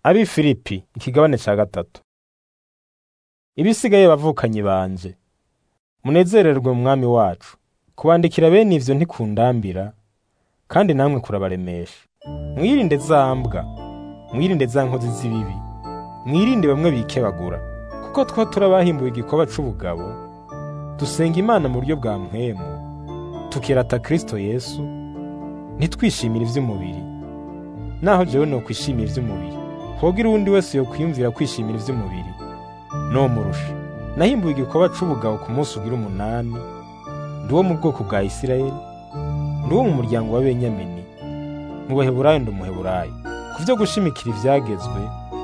Abi Filipi ikigabane ca gatatu. Ibisigaye bavukanyi banje munezererwe mu mwami wacu kubandikira bene ivyo ntikundambira kandi namwe kurabaremesha mwirinde za mbwa mwirinde za nkozi z'ibibi mwirinde bamwe bikebagura kuko twa turabahimbuye igikoba c'ubugabo dusenga imana mu buryo bwa mpwemu tukirata kristo yesu ntitwishimire ivy'umubiri naho jewe nokwishimira ivy'umubiri hogira uwundi wese yokwiyumvira kwishimira ivy'umubiri nomurusha nahimbuye igikoba c'ubugabo ku munsi ugira umunani ndi uwo mu bwoko bwa isirayeli ndi uwo mu muryango wa benyamini mu baheburayo ndi umuheburayo ku vyo gushimikira ivyagezwe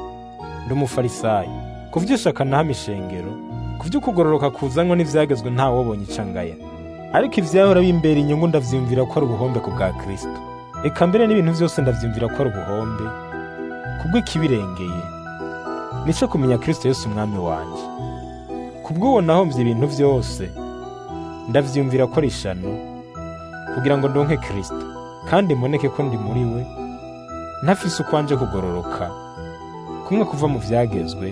ndi umufarisayo ku vy'ishaka nahama ishengero ku vy'ukugororoka kuzanwa n'ivyagezwe ntawobonye ica ngaya ariko ivyahora bimbera inyungu ndavyiyumvira ko ari ubuhombe ku bwa kristo eka mbere n'ibintu vyose ndavyiyumvira ko ari ubuhombe kubw'ikibirengeye nico kumenya kristo yesu umwami wanje kubw'uwo nahomvye ibintu vyose ndavyiyumvira ko ari ishano kugira ngo ndonke kristo kandi mboneke ko ndi muri we ntafise ukwanje kugororoka kumwe kuva mu vyagezwe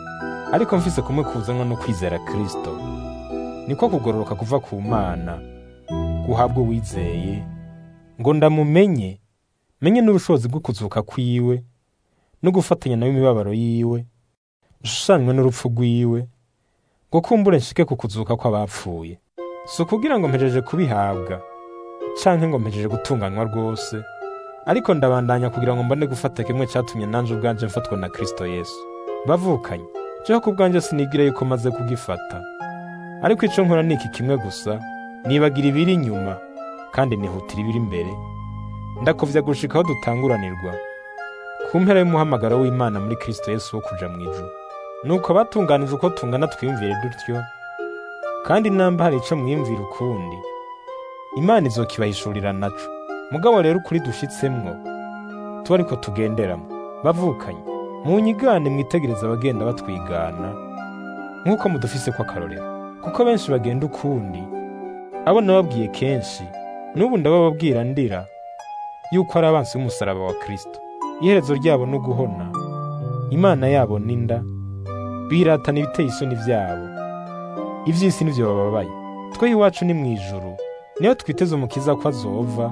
ariko mfise kumwe kuzanwa no kwizera kristo niko kugororoka kuva ku mana guhabwa uwizeye ngo ndamumenye menye n'ubushobozi bwo kuzuka kwiwe no gufatanya nawe imibabaro yiwe nshushanywe n'urupfu rwiwe ngo kumbure nshike ku kuzuka kw'abapfuye si ukugira ngo mpejeje kubihabwa canke ngo mpejeje gutunganywa rwose ariko ndabandanya kugira ngo mbone gufata kimwe catumye nanje ubwanje mfatwa na kristo yesu bavukanye jeho ku bwanje sinigira yuko maze kugifata ariko ico nkora ni iki kimwe gusa nibagira ibiri inyuma kandi nihutira ibiri imbere ndakovya gushika aho dutanguranirwa ku mpera y'umuhamagaro w'imana muri kristo yesu wo kuja mu ijuru nuko abatunganije uko tungana twiyumvire dutyo kandi namba hari ico mwiyumvira ukundi imana izokibahishurira naco mugabo rero ukuri dushitsemwo tuba ariko tugenderamo bavukanye munyigane mwitegereza abagenda batwigana nk'uko mudufise ko akarorero kuko benshi bagenda ukundi abo nababwiye kenshi n'ubu ndabababwira ndira yuko ari abansi b'umusaraba wa kristo iherezo ryabo no guhona imana yabo n'inda biratana ibiteye isoni vyabo ivy'isi nivyo bababaye twe iwacu ni mw'ijuru niyo twiteze umukiza ko azova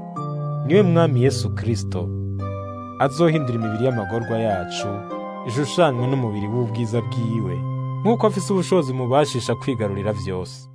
niwe mwami yesu kristo azohindura imibiri y'amagorwa yacu ishushanywe n'umubiri w'ubwiza bwiwe nk'uko afise ubushobozi mubashisha kwigarurira vyose